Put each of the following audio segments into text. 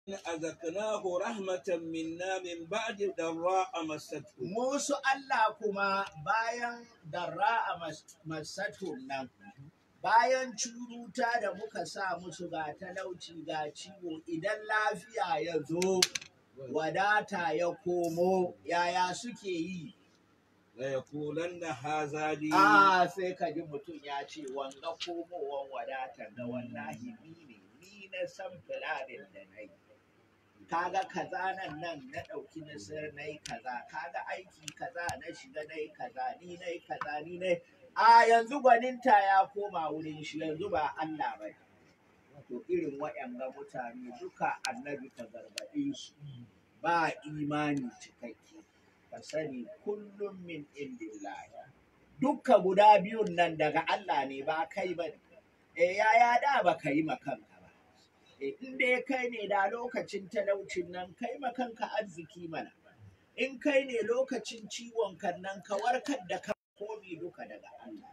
أذقناه رحمة منا من بعد ضراء مسته musu Allah kuma bayan darra a masatun nan bayan curuta da muka sa musu ga talauci ga ciwo idan lafiya ya zo wadata ya komo yaya suke yi ليقولن هذا لي a sai ka ji mutum ya ce wanga komowan wadata ga wallahi ni ne ni na san filarin da na yi kaga kaza nan nan na ɗauki nasar na yi kaza kaga aiki kaza na shiga na yi kaza ni na yi kaza ni na yi a yanzu gwaninta ya koma wurin shi yanzu ba Allah ba to irin waɗanga mutane duka annabi ka gargaɗe su ba imani cikakke ka sani kullum min indillahi dukka guda biyun nan daga Allah ne ba kai ba ne e yaya da ba ka yi makanka ba e in dai kai ne da lokacin talaucin nan kai makanka arziki mana in kai ne lokacin ciwon kan nan ka warkar da ka komi duka daga Allah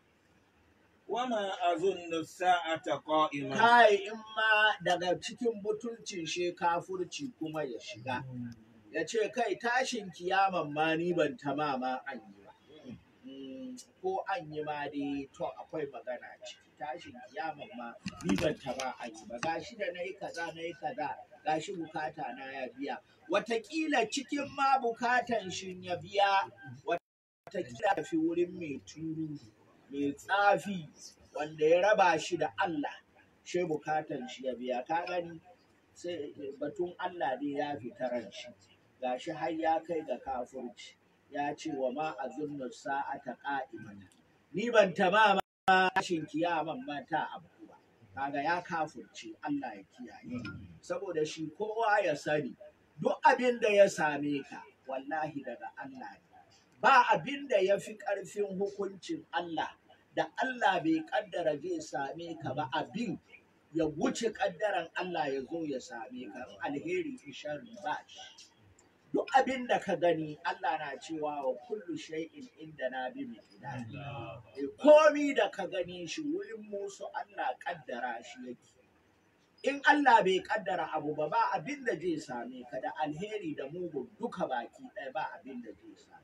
وما أظن الساعة قائمة kai in ma daga cikin mutuncin shi kafurci kuma ya shiga ya ce kai tashin kiyaman ma ni ban tama ma an yi ba Mm, ko an yi ma dai to akwai magana ciki tashin kiyaman ma ni ban tama an yi ba gashi da nayi kaza nayi kaza gashi bukata na ya biya watakila cikin ma bukatan shi ya biya watakila fi wurin mai turu mai tsafi wanda ya raba shi da Allah shi bukatan shi ya biya ka gani sai batun Allah ne ya fita ran shi gashi har ya kai ga kafurci ya ce wa ma azunnu sa'ata qa'imatan ni ban tama ma tashin kiyaman ma ta abu ba kaga ya kafurce Allah ya kiyaye saboda shi kowa ya sani duk abin da ya same ka wallahi daga Allah ne ba abin da ya fi ƙarfin hukuncin Allah da Allah bai kaddara zai same ka ba abin ya wuce kaddaran Allah ya zo ya same ka in alheri in sharri ba shi duk abin da ka gani Allah na cewa wa kullu shay'in inda na bi miqdari Eh, komi da ka gani shi wurin musu Allah kaddara shi yake in Allah bai kaddara abu ba ba abin da zai same ka da alheri da mugun duka baki ɗaya ba abin da zai same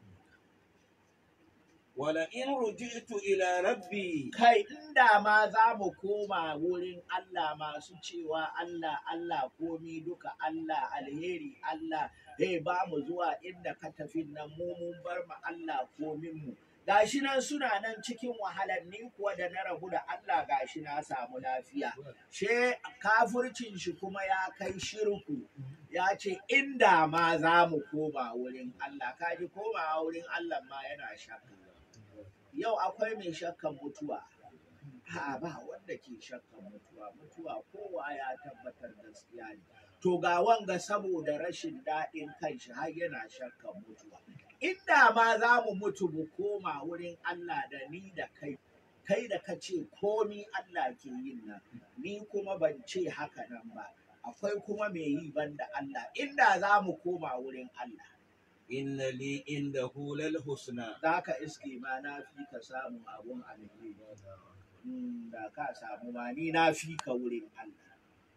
ولئن رجعت إلى ربي kai inda ma za mu koma wurin Allah masu cewa Allah Allah komi duka Allah alheri Allah hey ba mu zuwa inda ka tafi nan mu mun bar ma Allah komin mu gashi nan suna nan cikin wahalar ni kuwa da na rabu da Allah gashi na samu lafiya she kafurcin shi kuma ya kai shirku ya ce inda ma za mu koma wurin Allah kaji koma wurin Allah ma yana shakka yau akwai mai shakkan mutuwa ha ba wanda ke shakkan mutuwa mutuwa kowa ya tabbatar gaskiya ne to ga wanga saboda rashin daɗin kanshi har yana shakkan mutuwa inda ma za mu mutu mu koma wurin Allah da ni da kai kai da ka ce komi Allah ke yin nan ni kuma ban ce haka nan ba akwai kuma mai yi banda Allah inda za mu koma wurin Allah إن لي عنده للحسنى za ka iske ma na fi ka samun abun alheri Mm, da ka samu ma ni na fi ka wurin Allah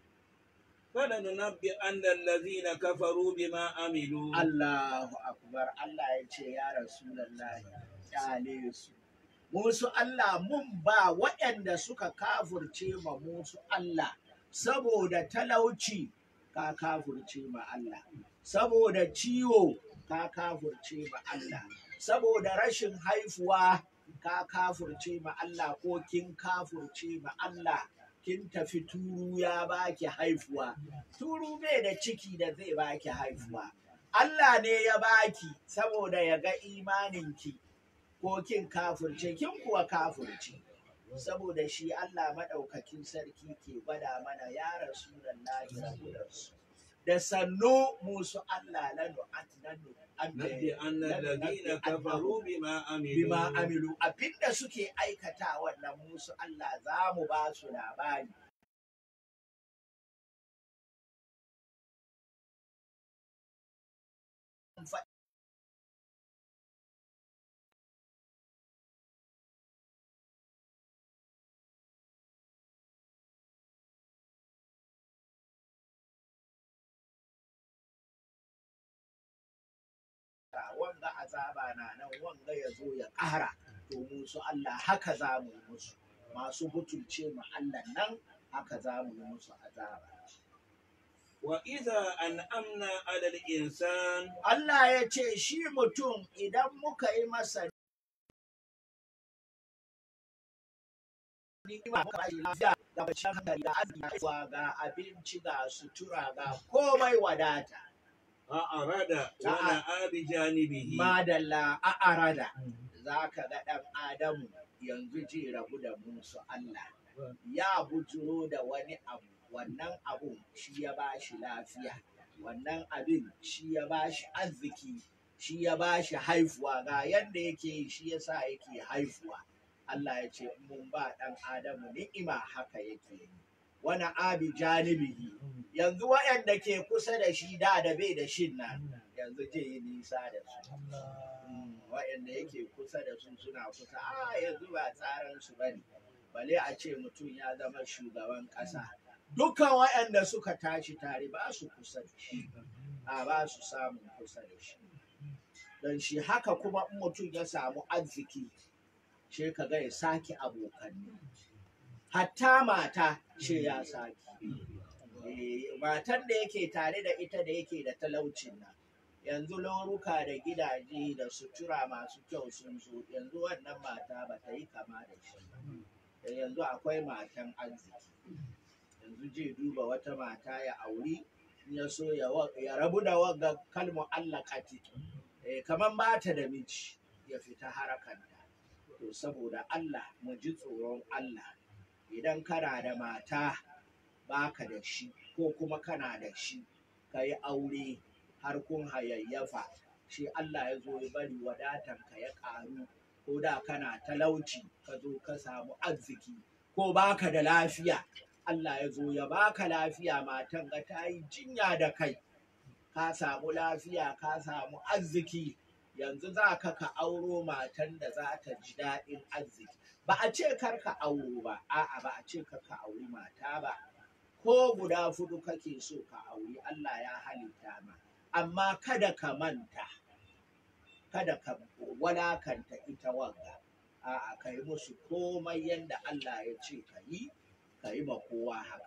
فلننبئن الذين كفروا بما عملوا Allahu akbar Allah ya ce ya Rasulullahi kyale su musu Allah mun ba waɗanda suka kafurce ma musu Allah saboda talauci ka kafurce ma Allah saboda ciwo ka kafurce ma Allah saboda rashin haifuwa ka kafurce ma Allah ko kin kafurce ma Allah kin tafi turu ya baki haifuwa turu bai da ciki da zai baki haifuwa Allah ne ya baki saboda ya ga imaninki ko kin kafurce kin kuwa kafurce saboda shi Allah maɗaukakin sarki ke gwada mana ya rasulallahi rabularsu da sannu musu Allah lanu atnanu نبئن الذين كفروا بما bima عملوا amilu abinda suke aikata wannan musu Allah za mu ba su labari wanga azaba na nan wanga ya zo ya ƙara to mu su Allah haka za mu yi musu masu butulce mu Allah nan haka za mu yi musu azaba وإذا أنعمنا على الإنسان Allah ya ce shi mutum idan muka yi masa ni'ima muka bashi lafiya da bacin hankali da arziki ga abinci ga sutura ga komai wadata أعرض ونأى بجانبه madalla a arada za ka ga ɗan adamu yanzu ji rabu da musu Allah ya bujuro da wani abu wannan abun shi ya ba shi lafiya wannan abin shi ya ba shi arziki shi ya ba shi haifuwa ga yadda yake yi shi ya sa yake haifuwa Allah ya ce mun ba ɗan adamu ni'ima haka yake yi wani abi janibihi yanzu waɗanda ke kusa da shi da da bai da shin nan yanzu je yi nisa da su waɗanda yake kusa da su suna kusa a yanzu ba tsaran su bane bale a ce mutum ya zama shugaban ƙasa dukkan waɗanda suka tashi tare ba su kusa da shi a ba su samun kusa da shi don shi haka kuma in mutum ya samu arziki shi ka ga ya sake abokanni hatta mata shi ya sake Eh, matan da yake tare da ita da yake da talaucin nan yanzu lauruka da gidaje da sutura masu kyau sun zo yanzu wannan mata ba ta yi kama da shi ba. Da yanzu akwai matan arziki yanzu je duba wata mata ya auri in ya so ya wa- ya rabu da wagga kalmu Allah kati eh, kamar ba ta da miji ya fita harakanta to saboda Allah mu ji tsoron Allah idan kana da mata baka da shi ko kuma kana da shi ka yi aure har kun hayayyafa shi Allah ya zo ya bari wadatanka ya ƙaru ko da kana talauci ka zo ka samu arziki ko baka da lafiya Allah ya zo ya baka lafiya matan ga ta yi jinya da kai ka samu lafiya ka samu arziki yanzu za ka ka auro matan da za ta ji daɗin arziki ba a ce kar ka auro ba a'a ba a ce kar ka auri mata ba ko guda fudu kake so ka auri Allah ya halitta ma amma kada ka manta kada ka walakanta ita wanga a'a ka yi musu komai yadda Allah ya ce ka yi ka yi ma kowa haka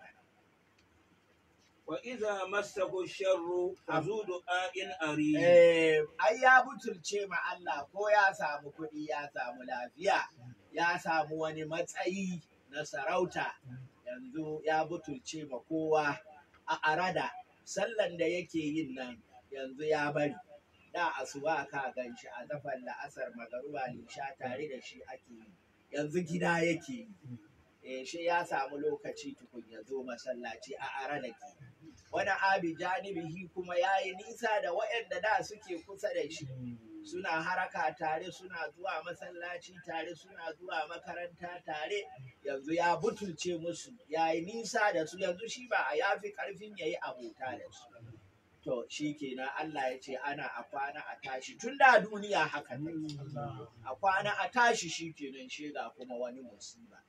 وإذا مسه الشر فذو دعاء أريد Eh, ai ya butulce ma Allah ko ya samu kuɗi ya samu lafiya ya samu wani matsayi na sarauta yanzu ya butulce ma kowa a arada sallan da yake yin nan yanzu ya bari da asuba ka gan shi a zafan la'asar magaruba lisha tare da shi ake yi yanzu gida yake yi eh, shi ya samu lokaci tukun ya zo masallaci a arada ke wani abi janibihi kuma ya yi nisa da waɗanda da suke kusa da shi suna haraka tare suna zuwa masallaci tare suna zuwa makaranta tare yanzu ya butulce musu ya yi nisa da su yanzu shi ba a yafi karfin ya yi abota da su to shi kenan Allah ya ce ana a kwana a tashi tun da duniya haka take a kwana a tashi shi kenan shi ga kuma wani musiba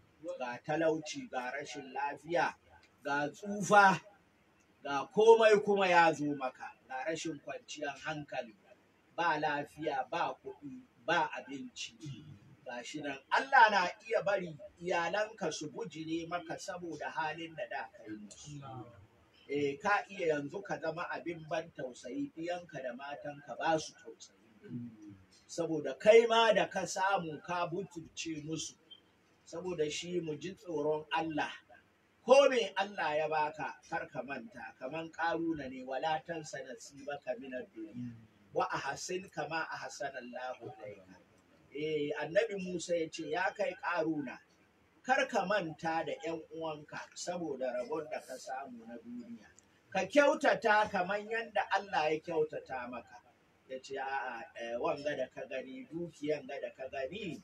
ga talauci ga rashin lafiya ga tsufa ga komai kuma ya zo maka ga rashin kwanciyar hankali ba lafiya ba kuɗi ba abinci ga shi nan Allah na iya bari iyalanka su bujire maka saboda halin da da ka yi musu eh ka iya yanzu ka zama abin ban tausayi ɗiyanka da matanka ba su tausayi saboda kai ma da ka samu ka butulce musu saboda shi mu ji tsoron Allah ko me Allah ya baka kar ka manta kaman karuna ne wala tansa nasibaka min ad-dunya wa ahsin kama ahsana Allahu ilayka eh annabi Musa ya ce ya kai karuna kar ka manta da ƴan uwanka saboda rabon da ka samu na duniya ka kyautata kaman yadda Allah ya kyautata maka ya ce a'a eh, wanga da ka gani dukiyan ga da ka gani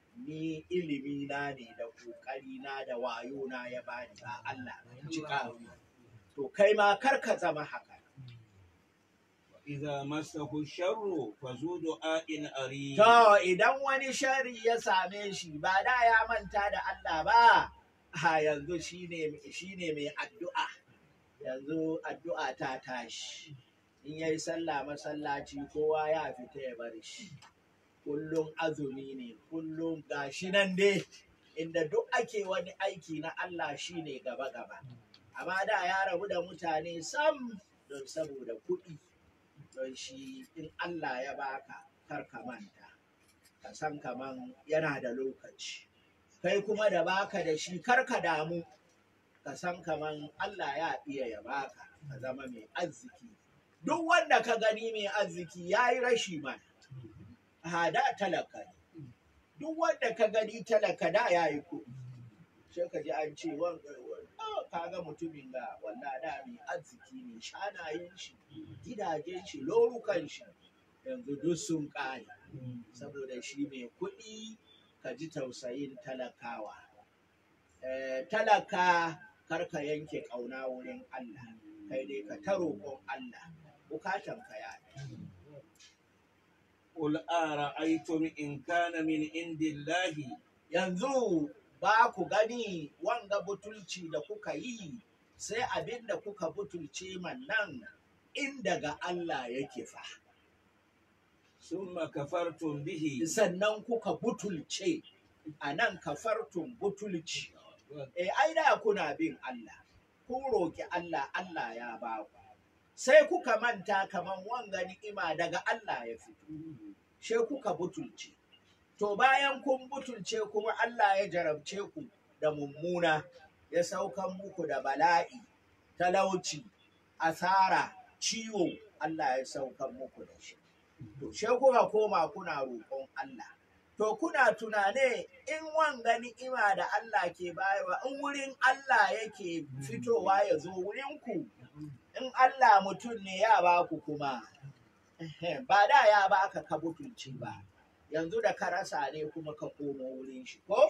ni ilimi na ne da kokari na da wayo na ya bani ba Allah ci kawo to kai ma kar ka zama haka إذا مسه الشر فذو دعاء أريد to idan wani shari ya same shi ba da ya manta da Allah ba ha yanzu shine shine mai addu'a yanzu addu'a ta tashi in yayi sallah masallaci kowa ya fita ya bar shi kullum azumi ne kullum gashi nan dai inda duk ake wani aiki na Allah shine gaba gaba amma da ya rabu da mutane sam don saboda kuɗi don shi in Allah ya baka kar ka manta ka san kaman yana da lokaci kai kuma da baka da shi kar ka damu ka san kaman Allah ya iya ya baka ka zama mai arziki duk wanda ka gani mai arziki ya yi rashi mana hada talaka ne duk wanda ka gani talaka da ya yi kuɗi sai ka ji an ce ka ga mutumin ga walla da mai arziki ne shanayen shi gidajen shi lorukan shi yanzu duk sun ƙare saboda shi mai kuɗi ka ji tausayin talakawa Eh, talaka kar ka yanke ƙauna wurin Allah kai dai ka ta roƙon Allah bukatan ka ya قل أرأيتم إن كان من عند الله yanzu ba ku gani wanga butulci da kuka yi sai abin da kuka butulce man nan in daga Allah yake fa ثم كفرتم به sannan kuka butulce a nan kafartun butulci e ai da kuna bin Allah kun roki Allah Allah ya ba ku sai kuka manta kaman wanga ni'ima daga Allah ya fito she kuka butulce to bayan kun butulce kuma Allah ya jarabce ku da mummuna ya saukan muku da bala'i talauci asara ciwo Allah ya saukan muku da shi to she kuka koma kuna roƙon Allah to kuna tunane in wanga ni'ima da Allah ke bayarwa in wurin Allah yake fitowa ya zo wurin ku in Allah mutum ne ya ba ku kuma ba da ya baka ka butulci ba yanzu da ka rasa ne kuma ka komo wurin shi ko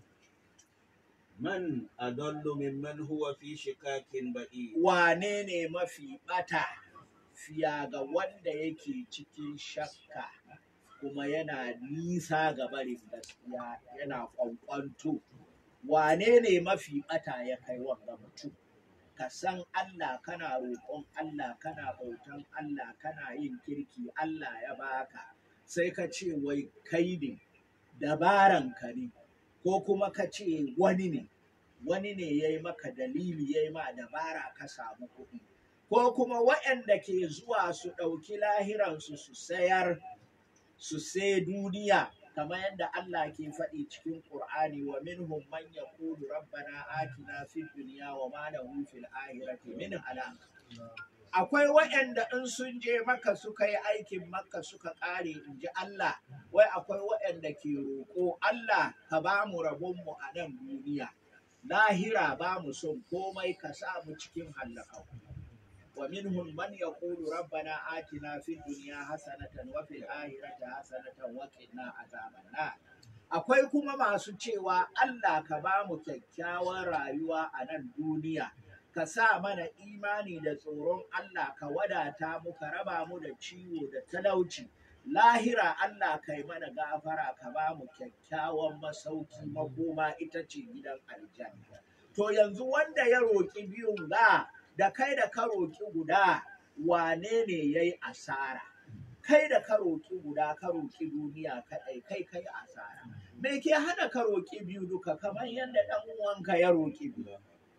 من أضل ممن هو في شكاك بعيد wane ne mafi bata fiya ga wanda yake cikin shakka kuma yana nisa ga barin gaskiya yana kwankwanto wane ne mafi bata ya kai wanga mutum ka san Allah kana roƙon Allah kana bautan Allah kana yin kirki Allah ya baka sai ka ce wai kai ne dabaran ka ne ko kuma ka ce wani ne wani ne ya yi maka dalili ya yi ma dabara ka samu kuɗi ko kuma waɗanda ke zuwa su ɗauki lahiransu su sayar su sai duniya kamar yadda Allah ke faɗi cikin Ƙur'ani wa minhum man yaqulu rabbana atina fid dunya wa ma lahu fil akhirati min halak akwai waɗanda in sun je maka suka yi aikin maka suka ƙare in ji Allah wai akwai waɗanda ke roƙo Allah ka ba mu rabonmu a nan duniya lahira ba mu son komai ka sa mu cikin hallaka wa minhum man yaqulu rabbana atina fid dunya hasanatan wa fil akhirati hasanatan wa qina azaban nar akwai kuma masu cewa Allah ka ba mu kyakkyawan rayuwa a nan duniya ka sa mana imani da tsoron Allah ka wadata mu ka raba mu da ciwo da talauci lahira Allah kai mana gafara ka ba mu kyakkyawan masauki makoma ita ce gidan aljanna to yanzu wanda ya roƙi biyun ga da kai da ka roƙi guda wane ne ya yi asara kai da ka roƙi guda ka roƙi duniya kaɗai kai kai asara me ke hana ka roƙi biyu duka kamar yadda ɗan uwanka ya roƙi biyu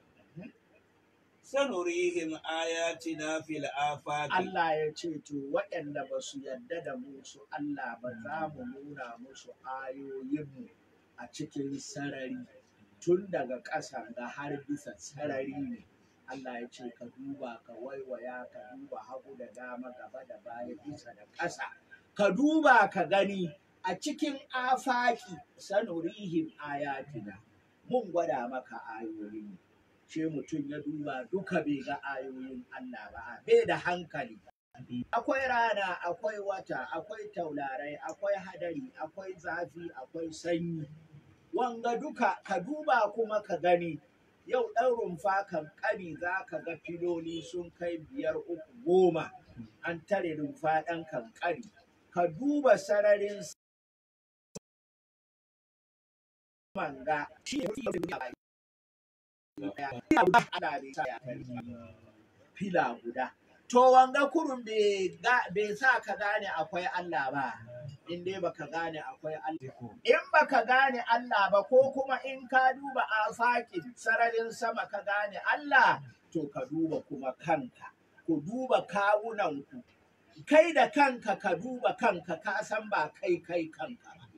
sanurihim ayatina fil afaqi Allah ya ce to waɗanda ba su yarda da mu su Allah ba za mu nuna musu ayoyinmu a cikin sarari tun daga ƙasa ga har bisa sarari ne Allah ya ce ka duba ka waiwaya ka duba hagu da dama gaba da baya bisa da ƙasa ka duba ka gani a cikin afaki sanurihim ayatina mun gwada maka ayoyin ce mutum ya duba duka bai ga ayoyin Allah ba bai da hankali akwai rana akwai wata akwai taularai akwai hadari akwai zafi akwai sanyi wanga duka ka duba kuma ka gani yau ɗan rumfa kan ƙari za ka ga filoli sun kai biyar uku goma an tare rumfa ɗan kankari ka duba sararin manga shi ne fila guda to wanga kurun bai ga- bai sa ka gane akwai Allah ba in dai baka gane akwai Allah in baka gane Allah ba ko kuma in ka duba afakin sararin sama ka gane Allah to ka duba kuma kanka ku duba kawunanku kai da kanka ka duba kanka ka san ba kai kai kanka ba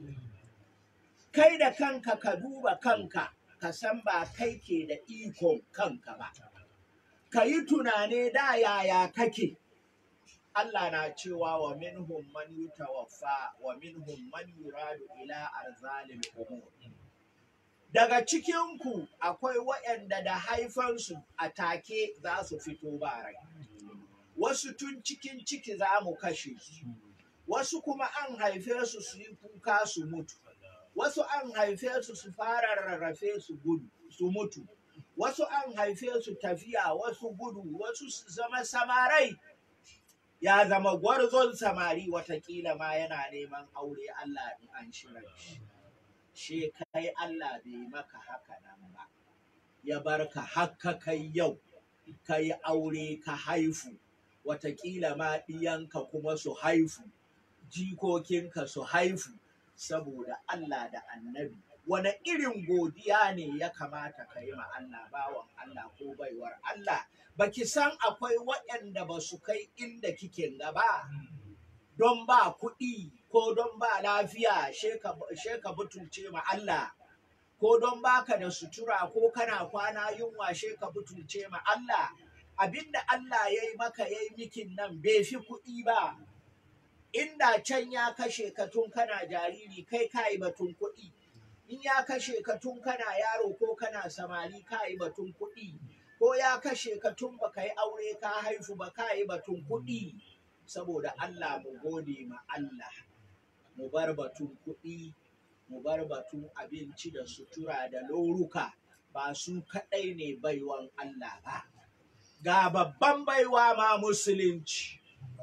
kai da kanka ka duba kanka ka san ba kai ke da ikon kanka ba ka yi tunane da yaya kake Allah na cewa wa minhum man yutawaffa wa minhum man yuradu ila arzalil umur daga cikinku akwai waɗanda da haifansu a take za su fito ba rai wasu tun cikin ciki za mu kashe su wasu kuma an haife su su yi kuka su mutu wasu an haife su su fara rarrafe su gudu su mutu wasu an haife su tafiya wasu gudu wasu su zama samarai ya zama gwarzon samari watakila ma yana neman aure Allah in an shirar shi she kai Allah bai maka haka nan ba ya barka haka kai yau ka yi aure ka haifu watakila ma ɗiyanka kuma su haifu jikokinka su haifu saboda Allah da annabi wane irin godiya ne ya kamata ka yi ma Allah bawan Allah ko baiwar Allah baki san akwai waɗanda ba su kai inda kike ga ba don ba kuɗi ko don ba lafiya sheka butulce ma Allah ko don baka da sutura ko kana kwana yunwa sheka butulce ma Allah abinda Allah ya yi maka ya yi mikin nan bai fi kuɗi ba inda can ya kashe ka tun kana jariri kai ka yi batun kuɗi in ya kashe ka tun kana yaro ko kana samari ka yi batun kuɗi ko ya kashe ka tun baka yi aure ka haifu ba ka yi batun kuɗi saboda Allah mu gode ma Allah mu bar batun kuɗi mu bar batun abinci da sutura da loruka ba su kaɗai ne baiwan Allah ba ga babban baiwa ma musulunci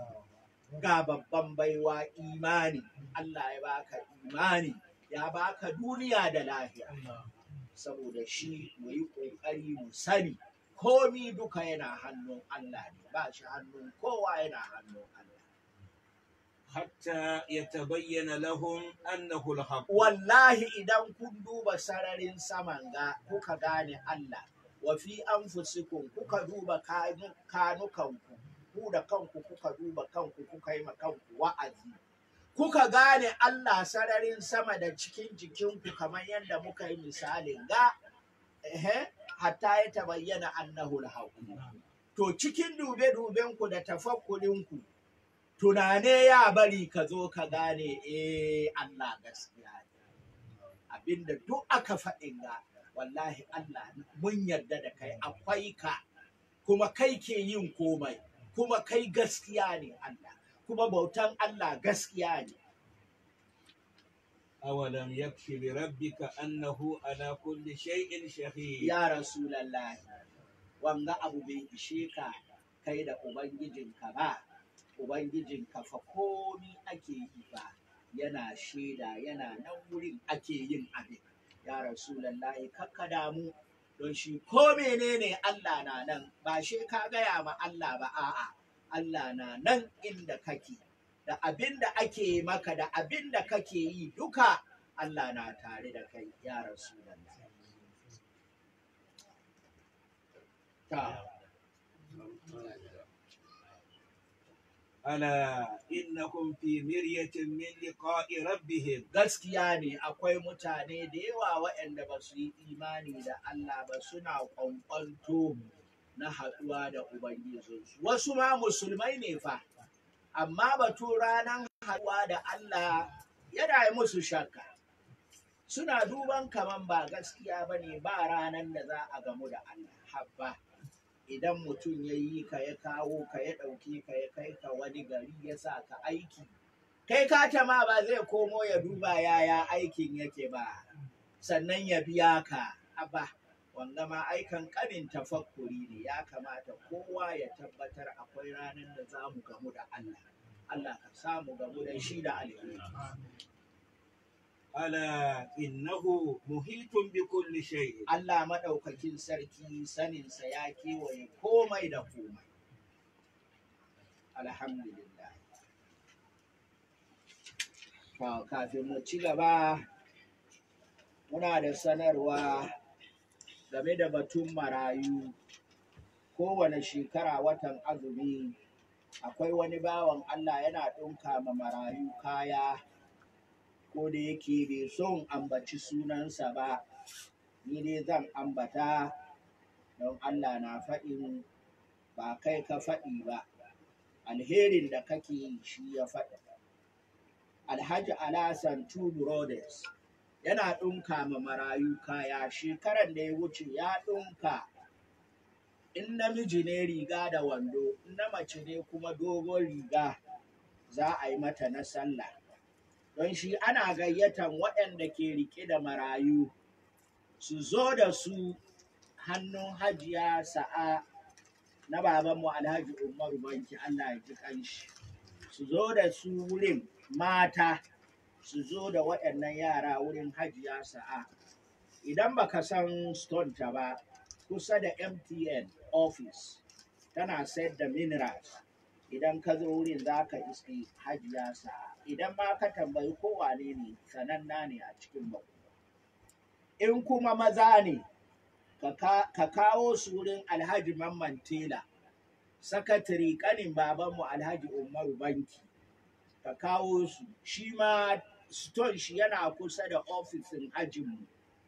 ga babban baiwa imani Allah ya baka imani ya baka duniya da lafiya saboda shi mu yi ƙoƙari mu sani komi duka yana hannun Allah ne ba shi hannun kowa yana hannun Allah حتى يتبين لهم أنه الحق wallahi idan kun duba sararin saman ga kuka gane Allah wa fi anfusikum kuka duba kanu- kanukanku ku da kanku kuka duba kanku kuka yi ma kanku wa'azi kuka gane Allah sararin sama da cikin jikinku kamar yadda muka yi misalin ga ehe hatta ya tabayyana annahu al to cikin dube-dubenku da tafakkurinku tunane ya bari ka zo ka gane eh Allah gaskiya ne abinda duk aka faɗin ga wallahi Allah mun yarda da kai akwai ka kuma kai ke yin komai kuma kai gaskiya ne Allah kuma bautan Allah gaskiya ne أولم يكفي بربك أنه على كل شيء شهيد ya rasulallahi wanga abu bai ishe ka kai da ubangijinka ba ubangijinka fa komi ake yi ba yana shaida yana nan wurin ake yin abin ya rasulallahi kakka damu don shi ko menene Allah na nan ba shi ka gaya ma Allah ba a'a Allah na nan inda kake da abin da ake maka da abin da kake yi duka Allah na tare da kai ya rasulallahi ta ألا إنهم في مرية من لقاء ربهم gaskiya ne akwai mutane da yawa waɗanda ba su yi imani da Allah ba suna kwankwanto na haɗuwa da Ubangijinsu. Wasu ma musulmai ne fa, amma batu ranar haɗuwa da Allah yana yi musu shakka. Suna duban kaman ba gaskiya ba ne ba ranar da za a gamu da Allah. Habba, idan mutum ya yi ka ya kawo ka ya ɗauke ka ya kai ka wani gari ya sa ka aiki. kai kata ma ba zai komo ya duba yaya aikin yake ba sannan ya biya ka abba wanga ma aikan kanin tafakkuri ne ya kamata kowa ya tabbatar akwai ranar da za mu gamu da Allah Allah ka samu gamu da shi da alheri ألا إنه محيط بكل شيء Allah maɗaukakin sarki saninsa ya kewaye komai da komai alhamdulillah To, kafin mu ci gaba muna da sanarwa game da batun marayu kowane shekara watan azumi akwai wani bawan Allah yana ɗinka ma marayu kaya ko da yake bai son ambaci sunansa ba ni dai zan ambata don Allah na faɗin ba kai ka faɗi ba alherin da kake yi shi ya faɗi alhaji alasan two brothers yana ɗinka ma marayu kaya shekaran da ya wuce ya ɗinka in namiji ne riga da wando in na mace ne kuma dogon riga za a yi mata na sallah don shi ana gayyatan waɗanda ke rike da marayu su zo da su hannun hajiya sa'a na babanmu alhaji umaru banki allah ya ji kanshi su zo da su wurin mata su zo da waɗannan yara wurin hajiya sa'a idan baka san stone ta ba kusa da mtn office tana sayar da minerals idan ka zo wurin za ka iske hajiya sa'a idan ma ka tambayi kowane ne sananna ne a cikin bako in kuma maza ne ka kawo su wurin alhaji mamman tela sakatare kanin babanmu alhaji umaru banki ka kawo su shi ma stone shi yana kusa da ofisin hajinmu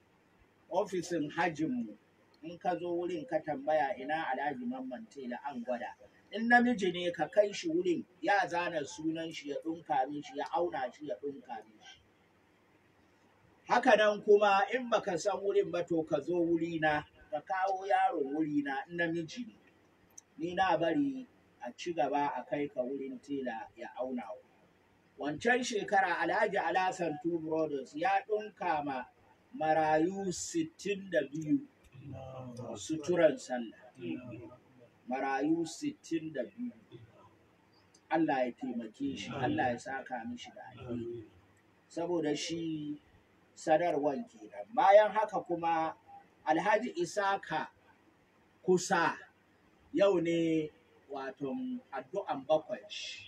ofisin hajinmu in ka zo wurin ka tambaya ina alhaji mamman tela an gwada in namiji ne ka kai shi wurin ya zana sunan shi ya ɗunka shi ya auna shi ya ɗunka shi haka nan kuma in baka san wurin ba to ka zo wurina ka kawo yaro wurina in namiji ne ni na bari a ci gaba a kai ka wurin tela ya auna wancan shekara alhaji alasan two brothers ya ɗunka ma marayu sittin da biyu suturan sallah marayu sittin da biyu Allah ya taimake shi Allah ya saka mishi da alheri saboda shi sanarwan kenan bayan haka kuma alhaji isaka kusa yau ne waton addu'an bakwai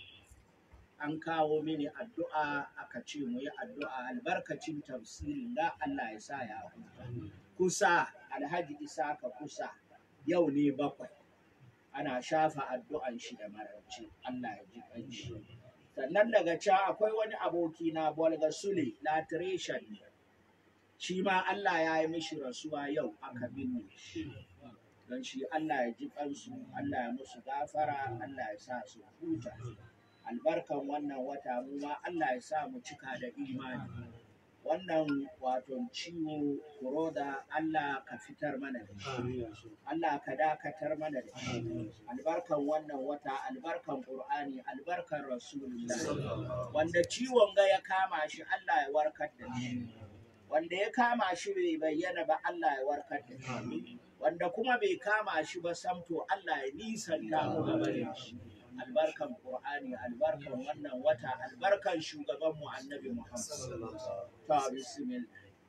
an kawo mini addu'a aka ce mu yi addu'a albarkacin tafsirin da Allah ya sa ya kusa alhaji isaka kusa yau ne bakwai ana shafa addu'an shi da mararci Allah ya ji kanshi sannan daga can akwai wani aboki na bolga sule latiration shi ma Allah ya yi mishi rasuwa yau aka binne shi don shi Allah ya ji kansu Allah ya musu gafara Allah ya sa su huta albarkan wannan wata mu ma Allah ya sa mu cika da imani wannan wato ciwo kuroda Allah ka fitar mana da shi Allah ka dakatar mana da shi albarkan wannan wata albarkan Qur'ani albarkan Rasulullah wanda ciwon ga ya kama shi Allah ya warkar da shi wanda ya kama shi bai bayyana ba Allah ya warkar da shi wanda kuma bai kama shi ba samto Allah ya nisanta mu gaba da shi albarkan Qur'ani albarkan wannan wata albarkan shugaban mu annabi Muhammad ta bismillah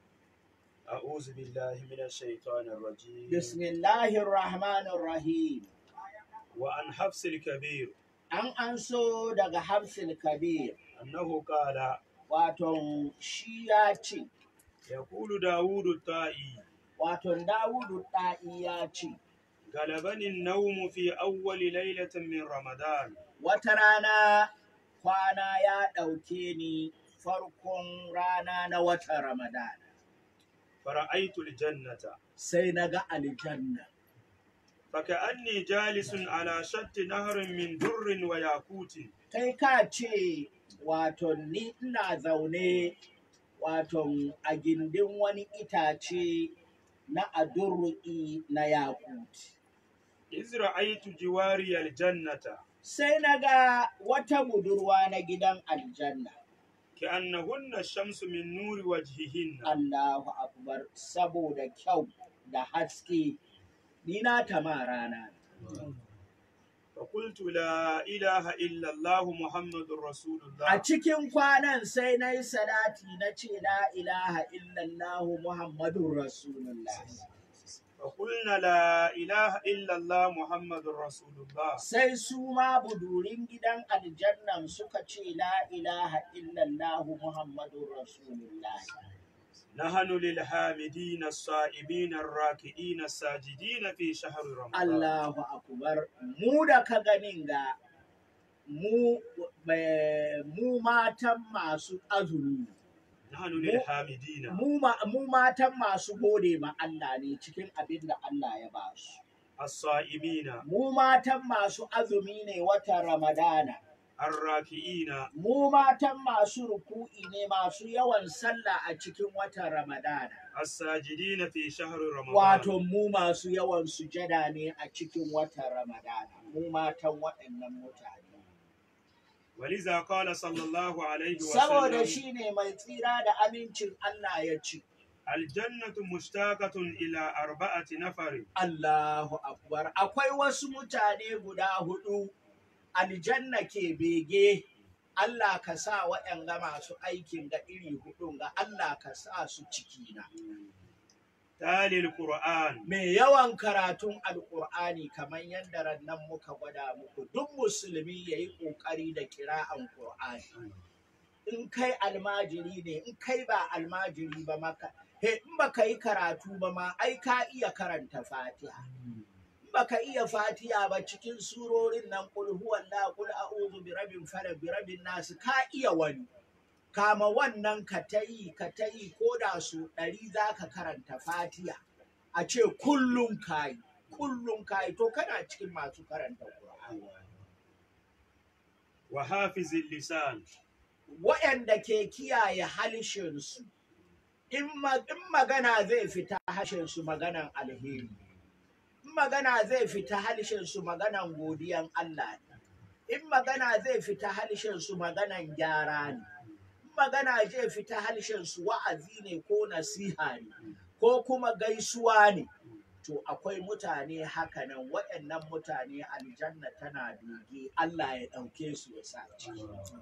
أعوذ بالله من الشيطان الرجيم bismillahir rahmanir rahim وعن حفص الكبير an anso daga Hafsil Kabir أنه قال waton shi ya ce يقول داود الطائي waton Dawudu ɗa'i ya ce غلبني النوم في أول ليلة من رمضان wata rana kwana ya ɗauke ni farkon rana na watan Ramadan فرأيت الجنة sai na ga aljanna فكأني جالس على شط نهر من در وياقوت kai ka ce waton ni ina zaune waton a gindin wani itace na adurru'i na yakut إذ رأيت جواري الجنة sai na ga wata budurwa na gidan aljanna كأنهن الشمس من نور وجههن Allahu akbar saboda kyau da haske ni na tama rana فقلت لا إله إلا الله محمد رسول a الله cikin kwanan sai na yi salati na ce la ilaha illallahu muhammadun rasulullah فقلنا لا إله إلا الله محمد رسول الله sai su ma budurin gidan aljannan suka ce la ilaha illallah muhammadun rasulullah نحن للحامدين الصائمين الراكعين الساجدين في شهر رمضان Allahu akbar mu da ka ganin ga mu eh, mu matan masu azumi نحن للحامدين mu ma- mu matan masu gode ma Allah ne cikin abin da Allah ya ba su الصائمين mu matan masu azumi ne watan Ramadana الراكعين mu matan masu ruku'i ne masu yawan sallah a cikin watan Ramadana الساجدين في شهر رمضان wato mu masu yawan sujada ne a cikin watan Ramadana mu matan waɗannan mutane ولذا قال صلى الله عليه saboda وسلم shi ne mai tsira da amincin Allah ya ce الجنة مشتاقة إلى أربعة نفر Allahu akbar akwai wasu mutane guda hudu aljanna ke bege Allah ka sa waɗanga masu aikin ga iri hudun ga Allah ka sa su cikina تالي القرآن mai yawan karatun alkur'ani kamar yadda rannan muka gwada muku duk musulmi ya yi ƙoƙari da kira'an ƙur'ani in kai almajiri ne in kai ba almajiri ba maka he in baka yi karatu ba ma ai ka iya karanta fatiha in baka iya fatiha ba cikin surorin nan kul huwallahu kul a'udhu bi rabbin falaq bi rabbin nas ka iya wani kama wannan ka ta yi ka ta yi ko da su ɗari za ka karanta fatiha a ce kullum kayi kullum kayi to kana cikin masu karanta Qur'ani وحافظ اللسان waɗanda ke kiyaye halishinsu in ma- in magana zai fita harshensu maganan alheri in magana zai fita halishinsu maganan godiyan Allah ne in magana zai fita halishinsu maganan gyara ne in magana zai fita halishinsu wa'azi ne ko nasiha ne ko kuma gaisuwa ne to akwai mutane hakanan waɗannan mutane aljanna tana bege Allah ya ɗauke su ya sa ciki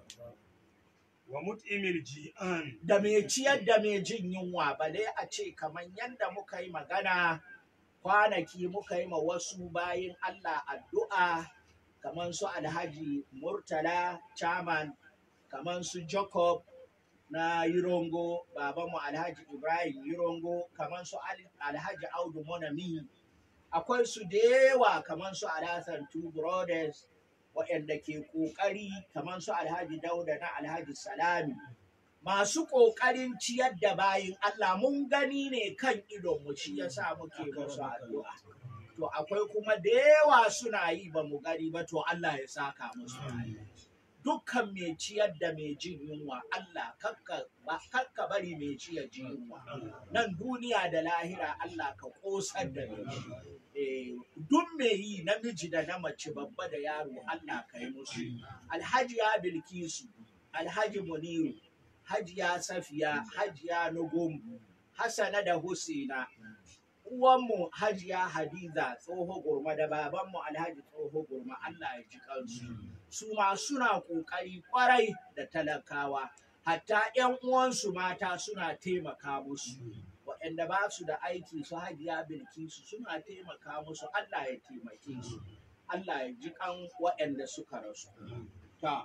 ومطعم الجيعان da mai ciyar da mai jin yunwa bale a ce kamar yadda muka yi magana kwanaki muka yi ma wasu bayin Allah addu'a kamar su alhaji murtala chairman kamar su jacob na yirongo babanmu alhaji ibrahim yirongo kamar su Al- alhaji audu monami akwai su da yawa kamar su alhassan two brothers waɗanda ke ƙoƙari kamar su alhaji dauda na alhaji salami masu ƙoƙarin ciyar da bayin Allah mun gani ne kan idonmu shi ya sa muke musu addu'a. To akwai kuma da yawa suna yi ba mu gani ba to Allah ya saka musu. Dukkan mai ciyar da mai jin yunwa Allah kakka ba- kakka bari mai ciyar jin yunwa. Nan duniya da lahira Allah ka ƙosar da mai shi. Eh, Duk mai yi namiji da na mace babba da yaro Allah ka yi musu. Alhaji ya Bilkisu, Alhaji Muniru, Hajiya Safiya, Hajiya Nugum, Hassana da Husaina, uwanmu Hajiya Hadiza tsoho gurma da babanmu Alhaji tsoho gurma Allah ya ji kansu. Su ma suna ƙoƙari ƙwarai da talakawa, hatta ‘yan uwansu mata suna taimaka musu. Waɗanda ba su da aiki su Hajiya Bilkisu suna taimaka musu Allah ya taimake su. Allah ya ji kan waɗanda suka rasu. Ta.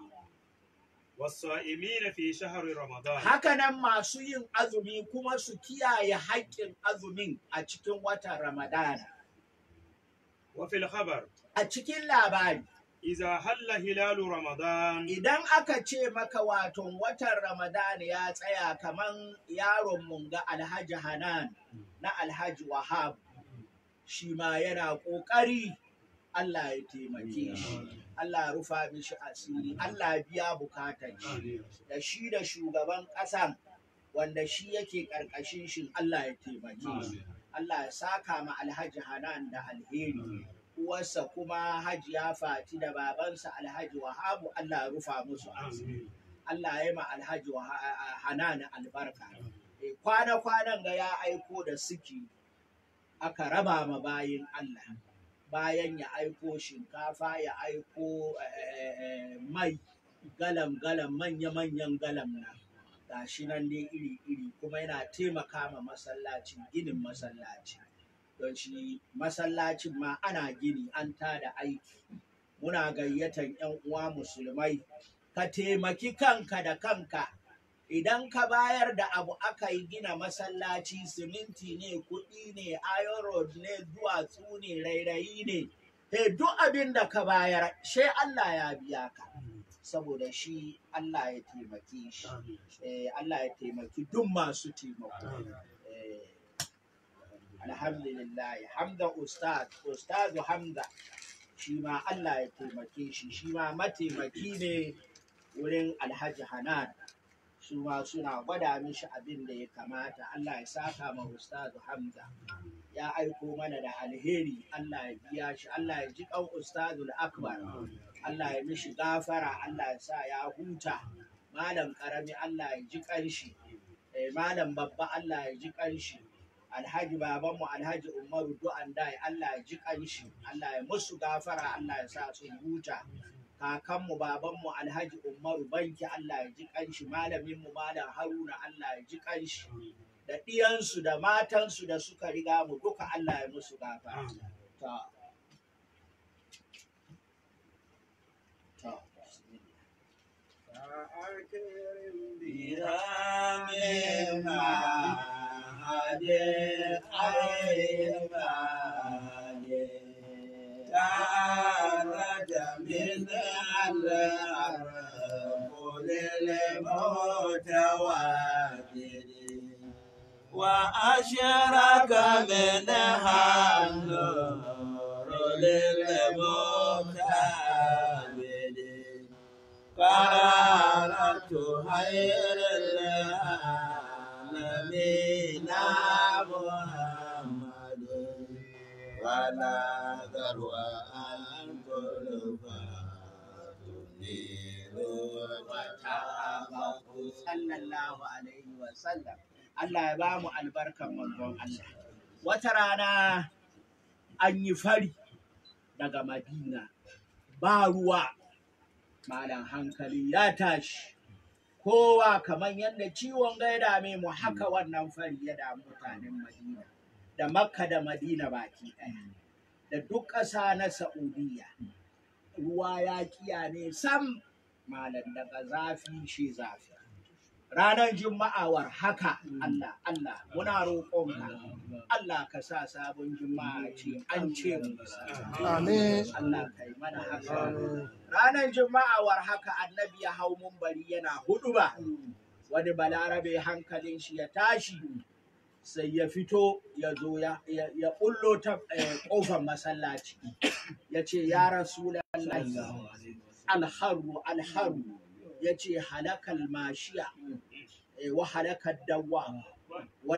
والصائمين في شهر رمضان Hakanan masu yin azumi kuma su kiyaye haƙƙin azumin a cikin watan Ramadana. وفي الخبر A cikin labari, إذا حل هلال رمضان idan aka ce maka waton watan Ramadana ya tsaya kaman yaron mun ga Alhaji Hanan na Alhaji Wahab, shi ma yana ƙoƙari Allah ya taimake shi. Allah ya rufa mishi asiri, Allah ya biya bukatar shi. da shi da shugaban ƙasan wanda shi yake ƙarƙashin shi Allah ya taimake shi. Allah ya saka ma Alhaji Hanan da alheri. Uwarsa kuma Hajiya Fati da babansa Alhaji Wahabu Allah ya rufa musu asiri. Allah ya yi ma Alhaji Waha- Hanan albarka. Eh, Kwana-kwanan ga ya aiko da siki aka raba ma bayin Allah. Bayan ya aiko shinkafa ya aiko eh, eh, mai galam-galam manya-manyan galam na gashi nan dai iri-iri kuma yana taimaka ma masallaci ginin masallaci don shi masallacin ma ana gini an tada aiki muna gayyatan 'yan uwa musulmai ka taimaki kanka da kanka idan ka bayar da abu aka yi gina masallaci siminti ne kuɗi ne iron rod ne duwatsu ne rairayi ne he duk abin da ka bayar she Allah ya biya ka saboda shi Allah ya taimake shi eh, Allah ya taimaki duk masu taimako eh, alhamdulillah hamda ustaz ustaz hamda shi ma Allah ya taimake shi shi ma mataimaki ne wurin alhaji hanan su ma suna gwada mishi abin da ya kamata Allah ya saka ma ustazu Hamza ya aiko mana da alheri Allah ya biya shi Allah ya ji kan ustazu akbar Allah ya mishi gafara Allah ya sa ya huta malam karami Allah ya ji kanshi eh, malam babba Allah ya ji kanshi alhaji babanmu alhaji umaru du'an dai Allah ya ji kanshi Allah ya musu gafara Allah ya sa su huta kakanmu babanmu alhaji umaru banki Allah ya ji kanshi malaminmu malam haruna Allah ya ji kanshi da ɗiyansu da matansu da suka riga mu duka Allah ya musu gafara ta ta تعالج من الأرض للمتواتر وأشرك منها النور للمكابد قالت خير العالمين محمد ولا ذروة أن sallallahu alaihi wa sallam Allah ya ba mu albarkan manzon Allah wata rana an yi fari daga Madina ba ruwa malam hankali ya tashi kowa kamar yadda ciwon gaida mai mu haka wannan fari ya damu mutanen Madina da Makka da Madina baki ɗaya da duk ƙasa na Saudiya ruwa ya kiya ne sam malam daga zafi shi zafi ranar juma'a war haka Allah Allah muna roƙonka Allah ka sa sabon juma'a ce an ce mu Amin. Allah kai mana haka ranar juma'a war haka annabi ya hau mumbari yana hudu ba wani balarabe hankalin shi ya tashi sai ya fito ya zo ya ya- ya bullo ta eh, kofar masallaci ya ce ya rasulallahi alharu alharu ya ce halakal mashiya eh, wa halakar dawa wa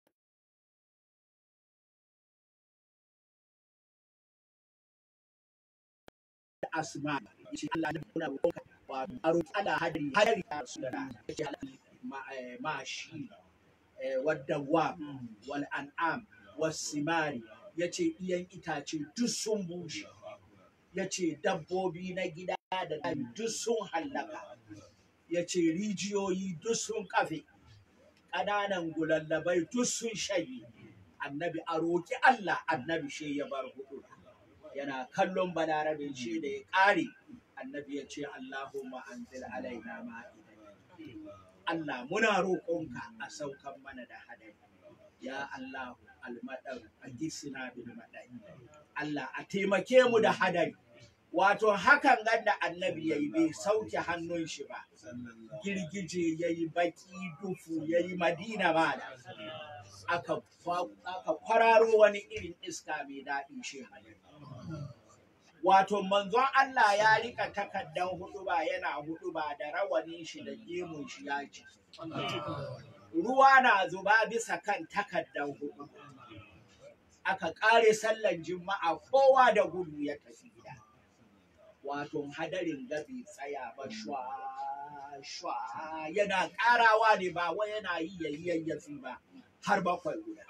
asma ya ce Allah ne kuna roƙonka wa a roƙi Allah hadari hadari ya rasulullah ya ce halakal ma- eh, mashi eh, waddawa wal an'am wasimari ya ce iyan itace duk sun bushe ya ce dabbobi na gida da daji duk sun hallaka ya ce rijiyoyi duk sun kafe ƙananan gulallabai duk sun shayi annabi a roƙi Allah annabi shi ya bar hudu yana kallon balarabin shi da ya ƙare annabi ya ce Allahumma anzil alaina ma'idatan Allah muna roƙonka a saukan mana da hadari ya Allah almadar a gisina bil madari Allah a taimake mu da hadari wato hakan ganda annabi yayi bai sauke hannun shi ba girgije yayi baki dufu yayi madina ba da aka kwa- aka kwararo wani irin iska mai daɗi shi hadari wato manzon Allah ya rika takaddan huduba yana huduba da rawanin shi da gemun shi ya ci ruwa na zuba bisa kan takaddan hudu aka kare sallan juma'a kowa da gudu ya tafi gida wato hadarin gabi tsaya ba shwa shwa yana karawa ne ba wai yana yi yayi yayyafi ba har bakwai guda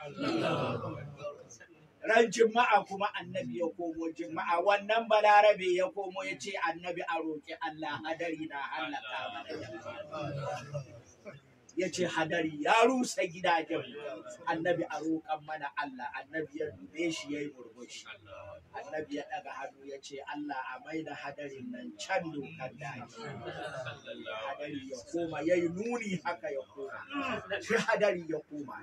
ran juma'a kuma annabi ya komo juma'a wannan balarabe ya komo ya ce annabi a roƙi Allah hadari na hallaka mana jama'a ya ce hadari ya rusa gidajen annabi a roƙan mana Allah annabi ya dube shi ya yi murmushi annabi ya ɗaga hannu ya ce Allah a mai da hadarin nan can dokar daji hadari ya koma ya yi nuni haka ya koma shi hadari ya koma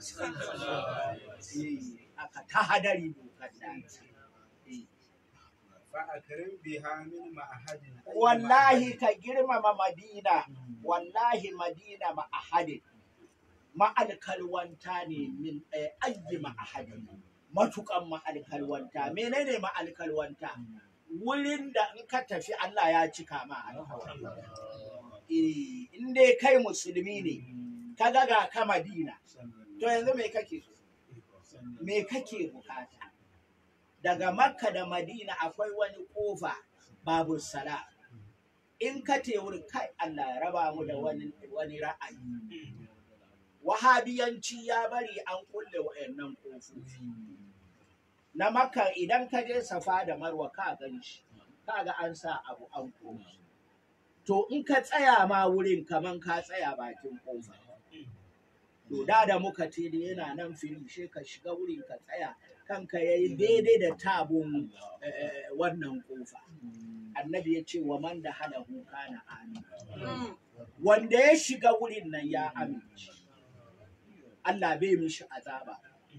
Eh, aka ta hadari dokar daji Eh. فأكرم بها من معهد wallahi ka girmama madina wallahi madina ma'ahadin ma'alkalwanta ne min ɗaya ayyi ma'ahadin matukan ma'alkalwanta menene ma'alkalwanta wurin da in ka tafi Allah ya cika ma alkawari Eh, in dai kai musulmi ne ka ga ga ka madina to yanzu me kake so me kake bukata daga makka da madina akwai wani kofa babu sala in ka te wurin kai allah ya raba mu da wani, wani ra'ayi wahabiyanci ya bari an kulle wa'annan kofofi na makka idan ka je safa da marwa ka gan shi ka ga an sa abu an koma to in ka tsaya ma wurin kaman ka tsaya bakin kofa to da da muka ce da yana nan fili she ka shiga wurin ka tsaya kanka ya yi daidai da tabun eh, wannan kofa annabi ya ce wa man da hada huka na amin wanda ya shiga wurin nan ya amince Allah bai mishi azaba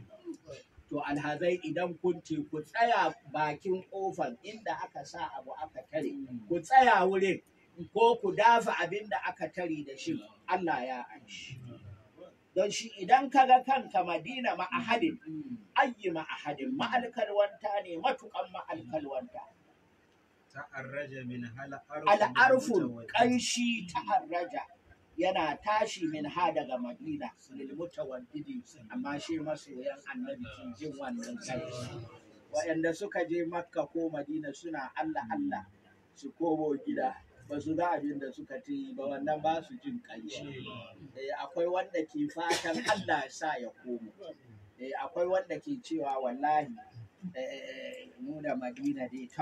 to alhazai idan kun ce ku tsaya bakin kofar inda aka sa abu aka tare ku tsaya wurin ko ku dafa abin da aka tare da shi Allah ya anshi don shi idan ka ga kanka madina ma'ahadin ayyi ma'ahadin ma'alkalwanta ne matukan ma'alkalwanta تعرج منها الأرض al'arfun ƙanshi ta harraja yana tashi min ha daga madina lil mutawaddidi amma shi masoyan annabi ke jin wannan ƙanshi waɗanda suka je makka ko madina suna allah allah su komo gida ba su ga abin da suka ci ba wannan ba su jin ƙanshi Eh, akwai wanda ke fatan allah ya sa ya komo Eh, akwai wanda ke cewa wallahi eh, mu da madina dai to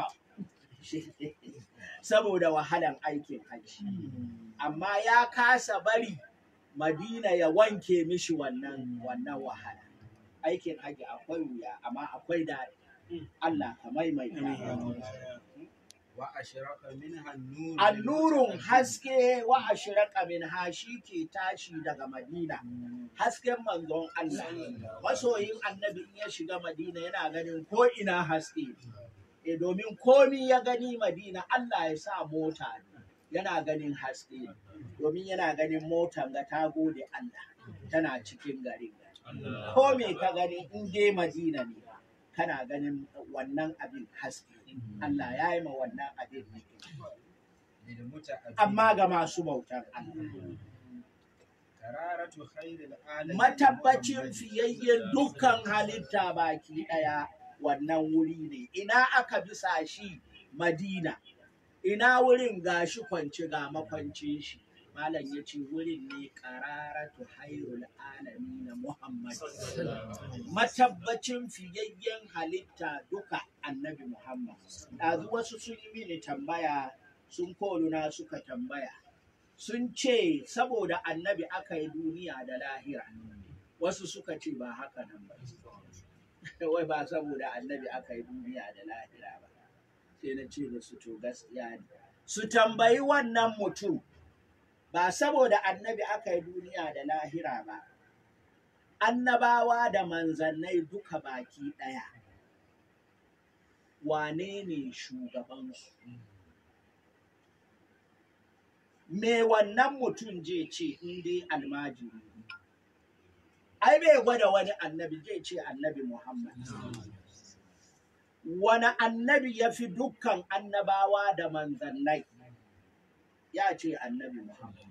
saboda wahalan aikin hajji amma ya kasa bari madina ya wanke mishi wannan wannan wahala aikin hajji akwai wuya amma akwai daɗi Allah ka maimaita وأشرق منها النور annurun haske wa ashraka min hashi ke tashi daga madina hasken manzon Allah masoyin annabi in ya shiga madina yana ganin ko ina haske e domin komi ya gani madina Allah ya sa mota ne. yana ganin haske ne. domin yana ganin motan ga ta gode Allah tana cikin garin ko me ka gani in dai madina ne kana ganin wannan abin haske Allah ya yi ma wannan abin ne للمتأبدين amma ga masu bautar Allah قرارة خير العالمين matabbacin fiyayyen dukkan halitta baki ɗaya wannan wuri ne ina aka bisa shi madina ina wurin gashi kwance ga makwancin shi malam ya ce wurin ne qararatu hairul alami na muhammad matabbacin fiyayyen halitta duka annabi muhammad ɗazu wasu sun yi mini tambaya sun koluna suka tambaya sun ce saboda annabi aka yi duniya da lahira wasu suka ce ba haka nan ba wai ba saboda annabi aka yi duniya da lahira ba sai na ce da su to gaskiya ne su tambayi wannan mutum ba saboda annabi aka yi duniya da lahira ba annabawa da manzannai duka baki ɗaya wane ne shugabansu me wannan mutum je ce in dai almajiri ne? ai bai gwada wani annabi zai ce annabi muhammad wani annabi ya fi dukkan annabawa da manzannai ya ce annabi muhammad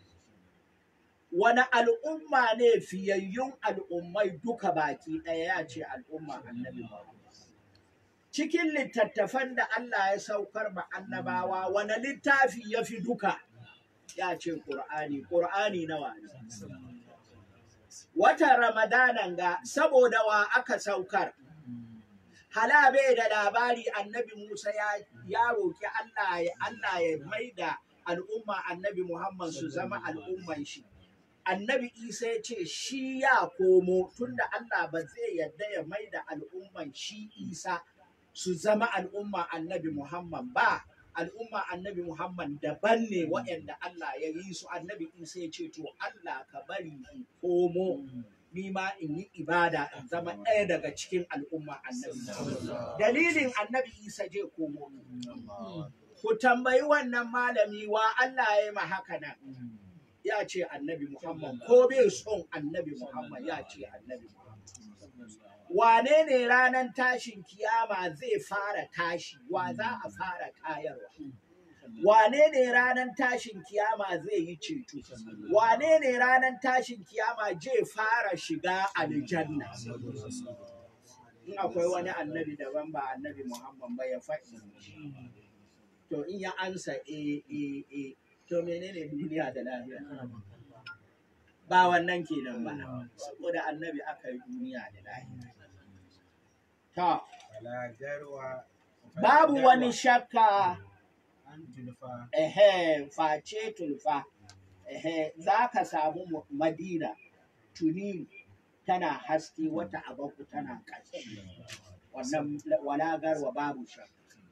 wani al'umma ne fiyayyun al'ummai duka baki ɗaya ya ce al'umma annabi muhammad cikin littattafan da Allah ya saukar ma annabawa wani littafi ya fi duka ya ce ƙur'ani ƙur'ani nawa ne watan ramadanan ga saboda wa aka saukar hala bai da labari annabi musa ya, ya roki Allah ya Allah ya mai da al'umma annabi muhammad su zama al'umman shi annabi isa ya ce shi ya komo tunda Allah ba zai yarda ya mai da al'umman shi isa su zama al'umma annabi Muhammad ba al'umma annabi Muhammad daban ne waɗanda Allah ya yi su annabi isa ya ce to Allah ka bari in komo ni ma in yi ibada in zama ɗaya daga cikin al'umma annabi Muhammad. dalilin annabi isa je komo ku tambayi wannan malami wa Allah ya yi ma haka nan ya ce annabi Muhammad ko bai son annabi Muhammad ya ce annabi Muhammad. Wane ne ranar tashin kiyama zai fara tashi wa za a fara tayarwa? Wane ne ranar tashin kiyama zai yi ceto? Wane ne ranar tashin kiyama zai fara shiga aljanna? In akwai wani annabi daban ba annabi Muhammad ba ya faɗi. To in ya ansa e e e to menene duniya da lahira ba wannan kenan ba saboda annabi aka yi duniya da lahira to Fala garwa. babu wani shakka An tulfa. ehe face tulfa ehe za ka samu mu- madina tuni tana haske wata abaku tana ƙasa wannan walagarwa babu shakka